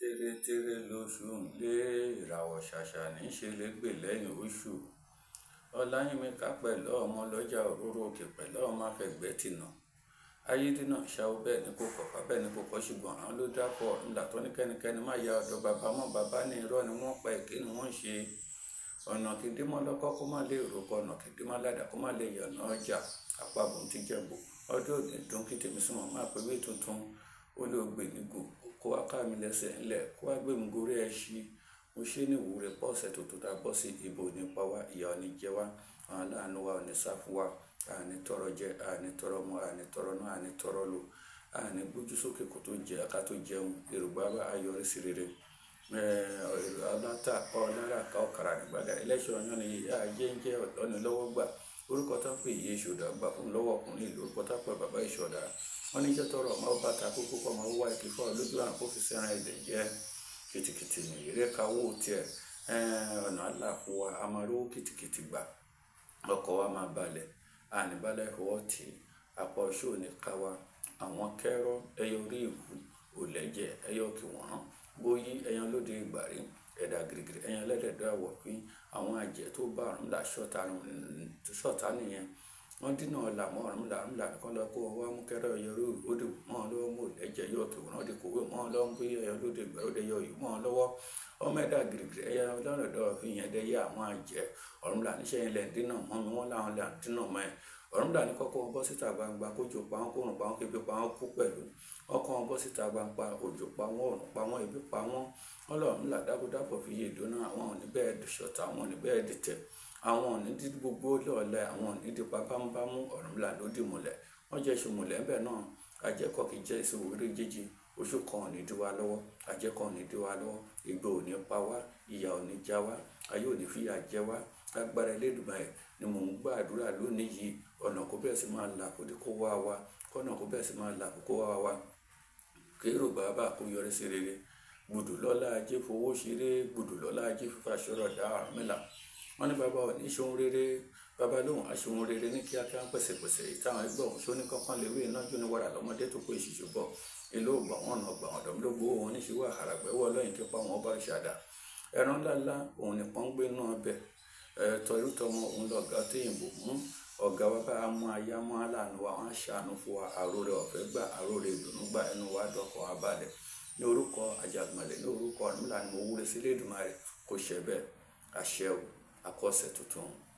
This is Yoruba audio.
tẹ́rẹ́tẹ́rẹ́ lóṣù ń lé ìràwọ̀ ṣàṣà níṣẹ́ lẹ́gbẹ̀ẹ́ lẹ́yìn oṣù ọláyínmíkà pẹ̀lú ọmọ lọ́jà òróró òkè pẹ̀lú ọmọ afẹ́gbẹ́tìnà ayédènà ṣàwọ bẹ́ẹ̀ ni kò kọ̀ọ̀kan bẹ́ẹ̀ ni kò kọ́ ṣùgbọ́n àwọn ló dápọ̀ ńlá tó ní kẹ́nikẹ́ni má ya ọ̀dọ̀ bàbá mọ́ bàbá ní irọ́ ni wọ́n pa èké ni wọ́n ṣe ọ̀nà kìdímọ́ lọ́kọ́ kó má lè rògbò ọ̀nà kìdímọ́ ládàá kó má lè yànnà ọjà àpapọ̀ ti jẹ̀bù ọdún òní dùn kí tèmi sùnmọ̀ máa pé wí tuntun ó lè gbè nígò kó wá ká mi lẹ́sẹ̀ ńlẹ̀ kó wá gbé mi gorí ẹṣin mo ṣe ní ìwúre pọ́ọ̀sẹ̀ tó tó ta bọ́ sí ibo nípa wa ìyá ò ní jẹ wá àwọn aláàánú wa ò ní sá fún wa àní tọrọ jẹ àní tọrọ mu àní tọrọ náà àní tọrọ lò àní gbójú sókè kó tó jẹ ká tó jẹun yorùbá bá ayọrí sí rere ọlọ́tà ọlọ́rà ká ọ̀kàrà nígbàdà ẹlẹ́ṣọ̀ ọ̀yàn ni ìyá ajé ń jẹ́ ọ̀dọ́ni lọ́wọ́ gbà orúkọ tó ń pè yí ìṣòdà gbà fún lọ́wọ́ ọkùnrin ìlú orúkọ tó ń pè bàbá ìṣọ̀dà wọn ní iṣẹ́ tọrọ ọmọ ọba ta kókó kọ́ ọmọ wá ìkí fọ́ lójú àwọn kó fi sẹ́ran ẹ̀dẹ̀ jẹ́ kìtìkìtì ní ìrẹ́ka owó tiẹ̀ ọ̀nà àlàfo wa a máa rówó kìtìkìtì gbà ọkọ̀ wa máa balẹ̀ àníbalẹ̀ ọwọ́ tì í apá ọṣù òní ká wa àwọn kẹ́rọ́ ẹyọ orí ìwú òlẹ́jẹ̀ ẹyọ kì wọ́n bóyí ẹyan lóde ìgbàrí ẹ̀dà gírígírí ẹyan lẹ́dẹ̀ẹ́dọ́ àwọ̀ pín àwọn àjẹ́ tó bá ọ̀run là ṣọ̀tá nìyẹn wọ́n dínà ọ̀là mọ́ ọ̀run là ń là nìkan lọ kó wá mú kẹ́rọ ẹyọ orí ìwú òdì mọ́ ọ lọ́wọ́ mọ́ òlẹ́jẹ̀ yọ kì wọ́n di kòwé mọ́ ọ lọ́wọ́ ń gbé ẹyọ lóde ìgbàrí òde yọ yìí mọ́ ọ lọ́wọ́ ọmọ ẹ̀dà gírígírí ẹyẹ ọlọ́rọ̀dọ́ fi yẹn dẹ́yẹ àwọn àjẹ́ ọ̀run là níṣẹ́ yẹn lẹ́ dínà mọ́ mi wọ́n láwọn là dínà mọ́ ẹ̀ ọ̀run dà ní kọ́kọ́ wọn bọ́ síta gbangba kójò pa wọn kórùn pa wọn kébi pa wọn kú pẹ̀lú ọkọ̀ wọn bọ́ síta gbangba òjò pa wọn òrùn pa wọn ebi pa wọn ọlọ́run là dábòdábò fi yé ìdóná àwọn òní bẹ́ẹ̀ di ṣọ̀tá àwọn òní bẹ́ẹ̀ di tẹ̀ àwọn òní di gbogbo lọ́ọ̀lẹ́ àwọn òní di pápánbámú ọ̀run là ló dì múlẹ̀ wọ́n jẹ́ ìṣòmùlẹ̀ ńbẹ̀ náà àjẹkọ̀ kì í jẹ́ ìṣòwò eré jíjí oṣù kan òní dí wa lọ́wọ́ àjẹkọ̀ òní dí wa lọ́wọ́ ìgbò òní pa wá ìyà òní já wá ayé òní fìyà jẹ wá agbára Elédùmarè ni mò ń gbàdúrà lónìí yìí ọ̀nà kó bẹ́ẹ̀ sì máa là kó dé kó wá wa kọ́nà kó bẹ́ẹ̀ sì máa là kó kó wá wa kérò bàbá kó yọrí sí rere gbùdù lọ́lá ajé fowó ṣeré gbùdù lọ́lá ajé fífa ṣọ́rọ̀ dá Ọ̀rúnmìlà wọ́n ní bàbá ò ní ṣohun rere bàbá lóhùn aṣohun rere ní kíákíá pẹ̀sẹ̀pẹ̀sẹ̀ ìtàwọn ẹgbẹ́ òun ṣó ní kankan lè wí iná jó ní wàrà lọ́mọdé tó pé ìṣìṣù bọ̀ ilé ògbà wọn ọ̀nà ọgbà wọn dọ̀mílógbó wọn ní ṣíwọ́ àràgbẹ́wọ́ lọ́yìn kípa wọn bá ṣàdá ẹran ńláńlá òun nìkan ń gbé náà bẹ̀ tọrú tọmọ òun lọ̀gá téyìnbó mú ọ̀gá wa bá mú aya mú aláàánú wa wọn ṣàánú fún wa àròrè ọ̀fẹ́ gbà àròrè ìdùnnú gbà ẹnu wa dọ̀kọ̀ wa balẹ̀ ní orúkọ àjàgbọ̀nlẹ̀ ní orúkọ Ọ̀rúnmìlà ni mo wúre sílé Èdùmàrè kò ṣẹ bẹ́ẹ̀ àṣẹ o àkọsẹ̀ tuntun